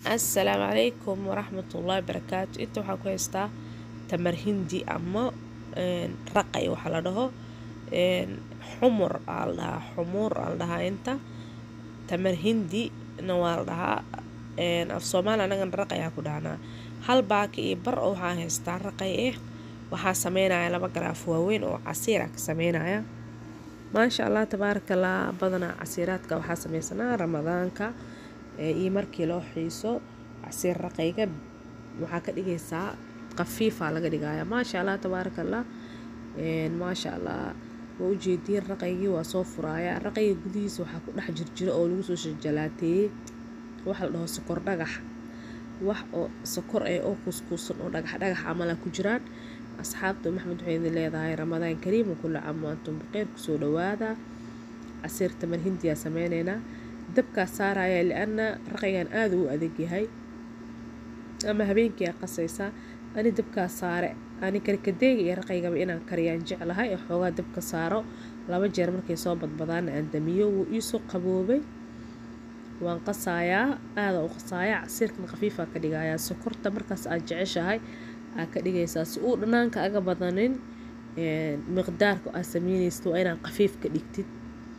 assalaamu calaykum waraxmatullaahi barakaatu inta waxaa ku haystaa tamar hindi ama raqay waxaa la dhaho xumur aa la dhahaa xumuur aa la dhahaa inta tamar hindi na waa la dhahaa af soomaali anagana raqay aa ku dhahnaa hal baaki iyo bar oo waxaa haystaa raqay ah waxaa sameynaya laba garaaf waaweyn oo casiir ah ka sameynaya maasha allah tabaarakallah badanaa casiiraadka waxaa sameysanaa ramadaanka iyo markii loo xiiso casiir raqayga waxaa ka dhigaysaa qafiifa laga dhigaya maasha allah tabaarakallah maasha allah waa ujeediin raqaygii waa soo furaaya raqayga gudihiisa waxaa ku dhex jirjiro oo lagu soo shajalaateeyey waxa la dhaho sokor dhagax wax oo sokor eh oo kuuskuusan oo dhagax dhagax camala ku jiraan asxaabta maxmed waxay idin leedahay ramadaan kariim kulla caam wa antum biqeyr kusoo dhawaada casiir tamar hindiyaa sameyneynaa dabkaa saaraya liana raqaygan aada u adag yahay ama habeenkii aa qasaysaa ani dabkaa saare ani karkadeega iyo raqaygaba inaan kariyaan jeclahay oo xoogaa dabka saaro laba jeer markay soo badbadaana aan damiyo wuu iisoo qaboobay waan qasaayaa aada u qasaayaa casiirkan khafiifaa ka dhigayaa sokorta markaas aad jeceshahay aa ka dhigaysaa si uu dhanaanka aga badanin miqdaarka aad sameynaysid waa inaad khafiif ka dhigtid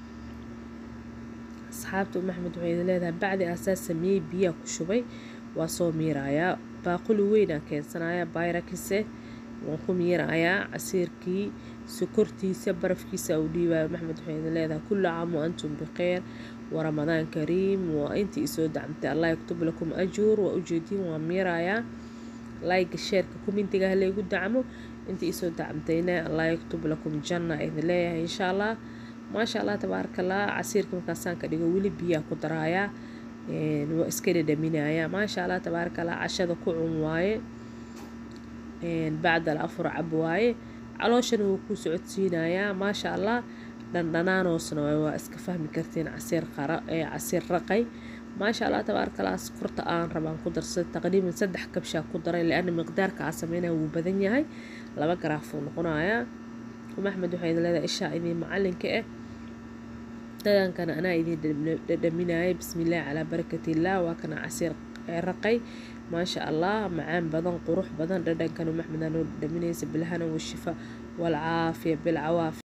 asxaabta maxmed waxay idin leedahay bacdi aasaa sameeyey biyaa ku shubay waa soo miirayaa baaquli weynaa keensanaya bayrakise waan ku miirayaa casiirkii sokortiisa barafkiisa u dhiibaya maxmed waxay idin leedahay kulla caam wa antum bikheyr waramadaan kariim waa intii isoo dacmtay allah yaktub lakum ajuur waa ujeediin waa miirayaa layga sheerka kumintiga halaygu dacmo intii isoo dacmtayna allah yaktub lakum janna idin leeyahay insha allah maasha allah tabaarakallah casiirka markaasaan ka dhigo weli biyaa ku daraayaa waa iska dhadhaminayaa maasha allah tabaarakallah cashada ku cun waaye bacdal afur cab waaye calooshana wuu ku socodsiinayaa maasha allah dhandhanaanoosna waa iska fahmi kartiin casiir qara ee casiir raqay maasha allah tabaarakallah sokorta aan rabaan ku darsada taqriiban saddex kabshaa ku daray liana miqdaarka aa sameynaya wuu badan yahay laba garaafuu noqonayaa maxmed waxay idin leedahay ishaa idin macalinka ah dhagankana anaa idin dhadhaminaya bismillaah calaa barakatillaah waa kana casiir raqay maasha allah macaan badan qurux badan dhadhankana maxmed aa noo dhadhaminaysa bilhana washifa walcaafiya bilcawaafi